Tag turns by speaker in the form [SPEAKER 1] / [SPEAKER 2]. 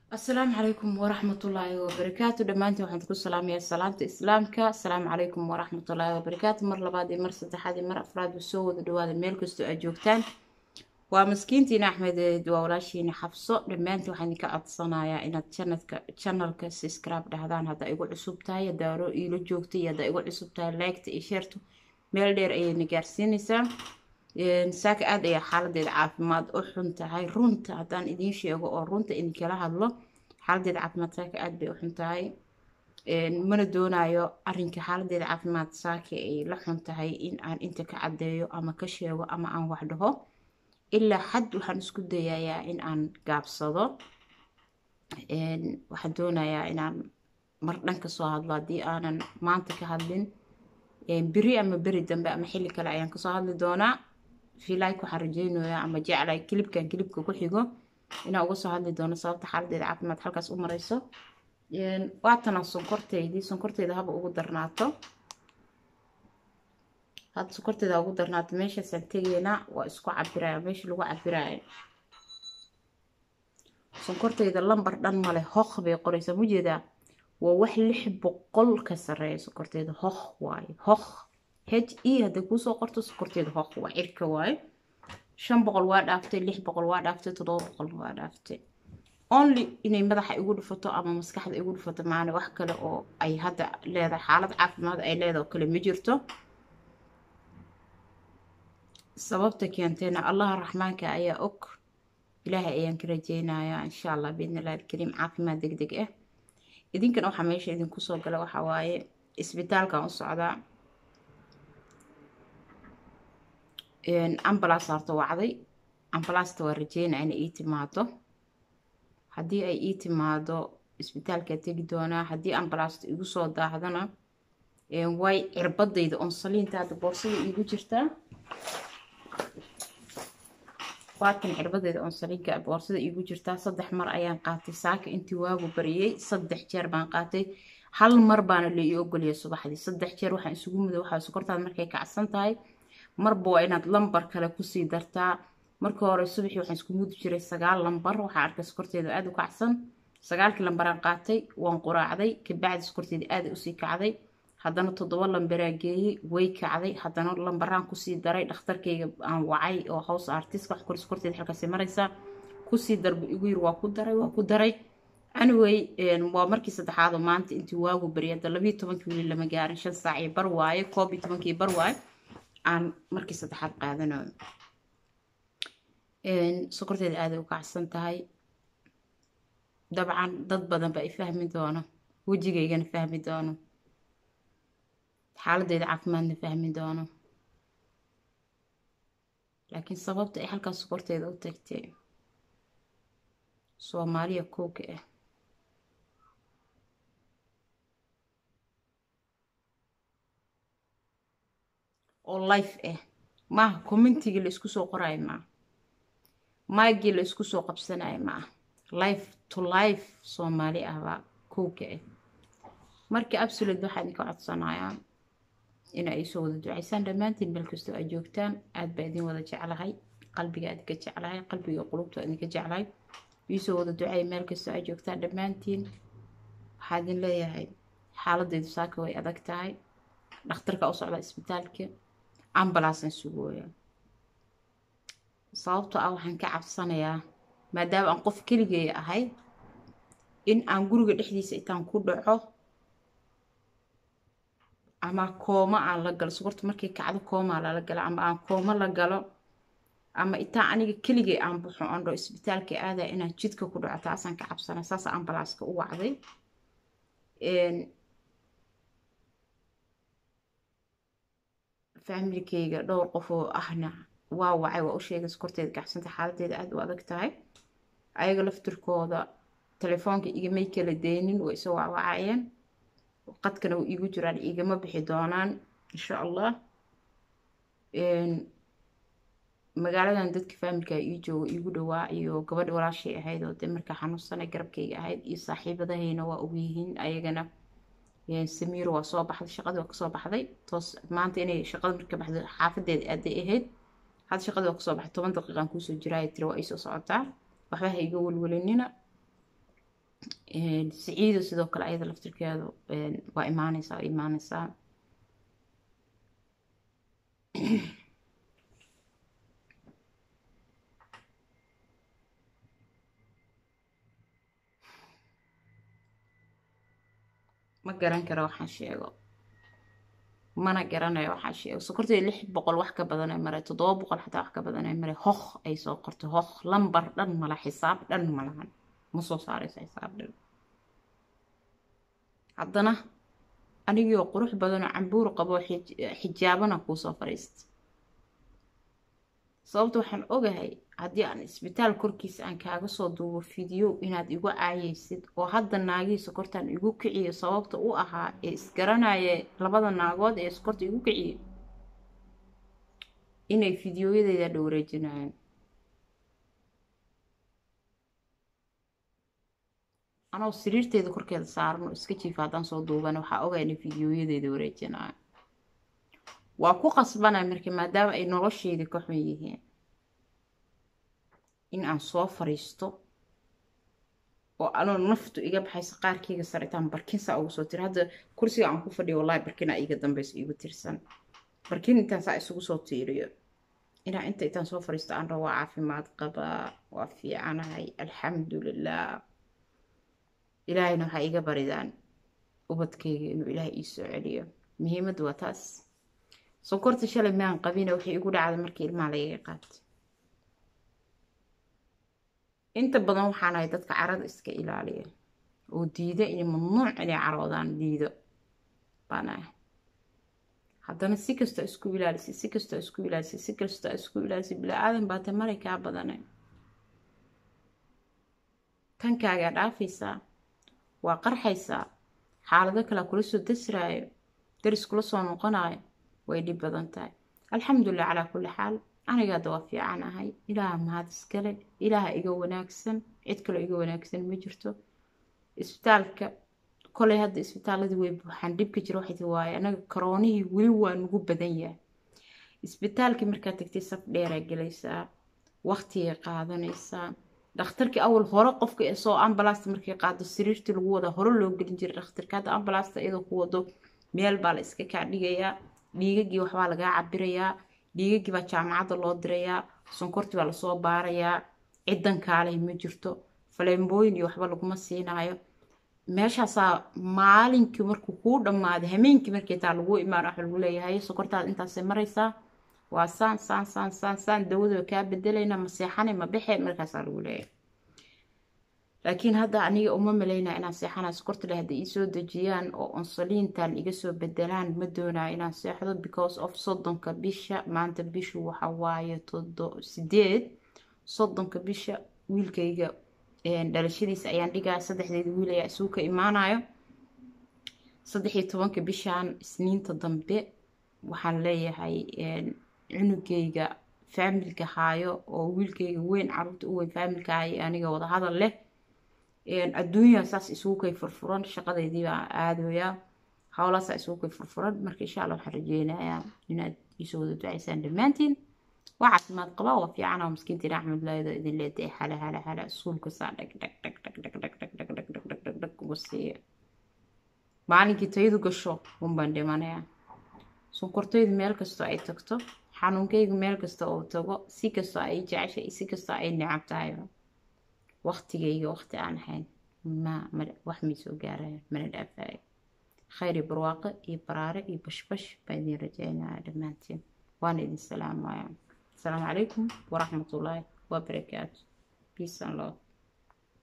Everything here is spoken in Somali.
[SPEAKER 1] asalaamu calaykum waraxmatullaahi wabarakaatu dhammaantiin waxaan ku salaamayaa salaamta islaamka asalaamu calaykum waraxmatullaahi wabarakaatu mar labaad iyo mar saddexaad iyo mar afraad ba soo wada dhawaada meel kastoo aad joogtaan waa maskiintiina axmed waa walaashiina xabso dhammaantiin waxaan idinka codsanayaa inaad janadka janalka subscribe dhahdaan haddaa igu cusub tahay haddaa hore iila joogtay iyo haddaa igu cusub tahay liketa iyo sheertu meel dheer ayayna gaarsiinaysaa saaka aada ayaa xaaladeeda caafimaad u xun tahay runta haddaan idiin sheego oo runta idinkala hadlo xaaladeeda caafimaad saaka aada bay u xun tahay mana doonayo arinka xaaladeeda caafimaad saaka ay la xun tahay in aan inta ka caddeeyo ama ka sheego ama aan wax dhaho ilaa xad waxaan isku dayayaa in aan gaabsado waxaan doonayaa inaan mar dhan kasoo hadlo haddii aanan maanta ka hadlin beri ama beri dambe ama xilli kale ayaan kasoo hadli doonaa filaik waxaan rajeynayaa ama jeclay kilibkan kilibka ku xigo inaan uga soo hadli doono sababta xaaladeeda caafimaad halkaas u mareyso waatana sonkorteydii sonkorteyda haba ugu darnaato hadda sonkorteeda ugu darnaato meeshaasaan tegeynaa waa isku cabiraya meesha lagu cabiraayo sonkorteyda lambar dhan male hoq bay qoreysaa mujeedaa waa wax lix boqol ka sareeya sonkorteeda hoq waaye hoq h e hadday kuusoo qorto sonkorteeda hoq waa cirka waaye shan boqol waa dhaaftay lix boqol waa dhaaftay toddoba boqolna waa dhaaftay only inay madaxa igu dhufato ama maskaxda igu dhufato maana wax kale oo ay hadda leedahay xaalad caafimaad ay leedahay oo kale ma jirto sababta keentayna allaha raxmaanka ayaa og ilaahay ayaan ka rajeynayaa insha allah biidni illahi alkariim caafimaad deg deg ah idinkana waxaa meesha idinku soo gala waxaa waaye isbitaalkan u socdaa ambalaas harto wacday ambalaasta waa rajeynaa inay ii timaado haddii ay ii timaado isbitaalkaa tegi doonaa haddii ambalaasta igu soo daahdana way cirbadayda onsaliinta hadda boorsada iigu jirtaa waatan cirbadeyda onsaliinka boorsada iigu jirtaa saddex mar ayaan qaatay saaka intii waagu bariyey saddex jeer baan qaatay hal mar baana la ii ogoliyay subaxdii saddex jeer waxaan isugu mudo waxaa sokortaada markay kacsan tahay marba waa inaad lambar kale kusii dartaa markii hore subaxii waxaan isku mudi jiray sagaal lambar waxaa arkay sokorteeda aada u kacsan sagaalkii lambaraan qaatay waan quraacday kabacdi sokorteeda aada usii kacday haddana toddoba lambaraa geeyey way kacday haddana lambaraan kusii daray dhakhtarkayga aan wacay oo hows artiska wax kore sokorteeda halkaasi maraysaa kusii darbu igu yiri waa ku daray waa ku daray anyway waa markii saddexaad oo maanta intii waagu bari hadda labiyo tobankii weli lama gaarin shan saac iyo bar waaye koob iyo tobankii bar waaye aan markii saddexaad qaadanayo sokorteeda aaday u kacsan tahay dabcan dad badan baa i fahmi doono wejigaygana fahmi doono xaaladeeda caafimaadna fahmi doono laakiin sababta ay halkaas sokorteeda u tagtay soomaaliya kooka ah oo life ah maaha commentigii la isku soo qoraayo maaha maagii la isku soo qabsanayo maaha life to life soomaali ah baa kowka ah marka absolute waxaa idinka codsanayaa ina ay soo wada ducaysaan dhammaantiin meel kastoo aad joogtaan aad baa idin wada jeclahay qalbiga idinka jeclahay qalbiga qulubta idinka jeclahay iisoo wada ducay meel kastoo aad joogtaan dhammaantiin waxaa idin leeyahay xaaladeydu saaka way adag tahay dhakhtarka u socda isbitaalka ambalaasan sugooya sababtoo ah waxaan ka cabsanayaa maadaama aan qof keligeeya ahay in aan guriga dhexdiisa intaan ku dhaco ama kooma aan la galo sokorta markay kacdo koomaa lala galo ama aan kooma la galo ama intaan aniga keligay aan baxo andho isbitaalka aadaa inaan jidka ku dhaco taasaan ka cabsanaya saasa ambalaaska u wacday faamilkeyga dhowr qof oo ahna waa wacay waa u sheegay sokorteeda gacsanta xaaladeeda aada u adag tahay ayaga laftirkooda telefoonka igamay kala deynin way isoo wacwacayeen qadkana u iigu jiraan igama bixi doonaan insha allah magaaladan dadka faamilka ii jooga iigu dhawaa iyo gabadha walaashay ahayd oo dee markaa xanuunsanay garabkayga ahayd iyo saaxiibadahayna waa ogyihiin ayagana samiiro waa soo baxday shaqadii waa kasoo baxday toos maanta inay shaqada marka baxday xaafadeeda aaday ahayd hadda shaqadii waa kasoo baxday toban daqiiqaan kuusoo jiraayo tiri waa iisoo socotaa waxba ha iga welwelinina siciido sidoo kale ayada laftirkeedu waa imaaneysaa waa imaaneysaa ma garan karo waxaan sheego mana garanayo waxaan sheego sokortay lix boqol wax ka badan ay mare toddoba boqol xataa wax ka badan ay mare hoh ay soo qortay hoh lambar dhan mala xisaab dhan malahan ma soo saaraysa xisaab dhan haddana anigii oo qurux badan oo cambuur qabo xijaabana kuusoo fadhiista sababta waxaan ogahay haddii aan isbitaal korkiisa aan kaaga soo duubo fidiyo inaad igu caayeysid oo hadda naagihii sokortaan igu kiciyo sababta u ahaa ee isgaranaya labada naagood ee sokorta igu kiciyo inay fidiyoyadeeda dhowreejinayaan anoo siriirteeda korkeeda saaran oo iska jiifa haddaan soo duubana waxaa ogaa inay fidiyoyadeeda wareejinayaan waa ku qasbanay marka maadaama ay nolosheedii ka xun yihiin in aan soo fariisto oo anoo naftu iga baxaysa qaarkeyga saritaan barkinsaa ugu soo tiri hadda kursiga aan ku fadhiyo wallahi barkina iga dambeyso iigu tirsan barkin intaan saa isugu soo tiiriyo inaa inta intaan soo fariisto aan rabo waa caafimaad qabaa waa fiicanahay alxamdulilah ilaahayna waxaa iga baridaan ubadkeyga inuu ilaahay ii soo celiyo muhiimaddu waa taas sokorta shalay maan qabina waxay igu dhacday markii ilmaha lagaga qaatay inta badan waxaan ahay dadka carada iska ilaaliya oo diida inay mamnuuc inay caroodaan diido baan ahay haddana si kastoo isku ilaalisay si kastoo isku ilaalisay si kastoo isku ilaalisay bilaa-aadan baata maray kaa badane tankaagaa dhaafaysaa waa qarxaysaa xaalado kalea kula soo dasraayo daris kula soo noqonayo way dhib badan tahay alxamdulilah calaa kulli xaal aniga hadda waa fiican ahay ilaaha mahad iskale ilaaha iga wanaagsan cid kaloo iga wanaagsan ma jirto isbitaalka koley hadda isbitaaladii way buuxaan dhibka jira waxay tii waaye anaga karoonihii weli waa nugu badan yahay isbitaalkii markaad tagtay saf dheeraa gelaysaa waqtigay qaadanaysaa dhakhtarkii awal hore qofka soo ambalaasta markay qaado sariirtii lagu wadaa hore loo gelin jiray dhakhtarka hadda ambalaasta iyadoo ku wado meel baa la iska kaa dhigayaa dhiigagii waxbaa lagaa cabirayaa dhiigagii baa jaamacadda loo dirayaa sonkortii baa lasoo baarayaa ciddan kaalay ma jirto faleembooyin iyo waxba laguma siinaayo meeshaasaa maalinkii markuu kuu dhammaaday hameenkii markii taa lagu imaan waxa lagu leeyahay sokortaada intaasay maraysaa waa saan saan saan saan saan dawadoo kaa bedelayna ma seexanay ma bexe markaasaa lagu leeyahay laakiin hadda aniga uma malaynaa inaan seexanaa sokorta leh hadda iisoo dejiyaan oo onsaliintan iga soo bedelaan ma doonaa inaan seexdo because of soddonka bisha maanta bishu waxa waaye todo sideed soddonka bisha wiilkayga dhalashadiisa ayaan dhigaa saddexdeeda wiil ayaa isuu ka imaanayo saddex iyo tobanka bishan isniinta dambe waxaan leeyahay cunugayga faamilka haayo oo wiilkayga weyn caruurta u weyn faamilka haayo aniga wada hadal leh adduunyaa saas isugu kay furfuran shaqadeydii baa aadayaa howlaasaa isugu kay furfuran marka insha allah waxaan rajeynayaa inaad iisoo wada ducaysaan dhammaantiin waa caafimaad qabaa waa fiican oo miskiintiin axmed laaydo idin leedahay hala hala hala suulka saa dhag dhag dhag dhag dhag dhag dhag dhag dhag dhag dhag dhag dhag uga siiya maalinkii tayadu gasho unbaan dhimanayaa sonkortaydu meel kastoo ay tagto xanuunkaygu meel kasta oo tago si kastoo ay jeceshay si kastoo ay necab tahay waqtigayga waqti aan ahayn ma wax may soo gaaraya mana dhaafayo khayr iyo barwaaqo iyo baraare iyo bashbash baan idin rajaynaya dhammaantiin waana idin salaamaya asalaamu calaykum waraxmatullaahi wabarakaatu peace and love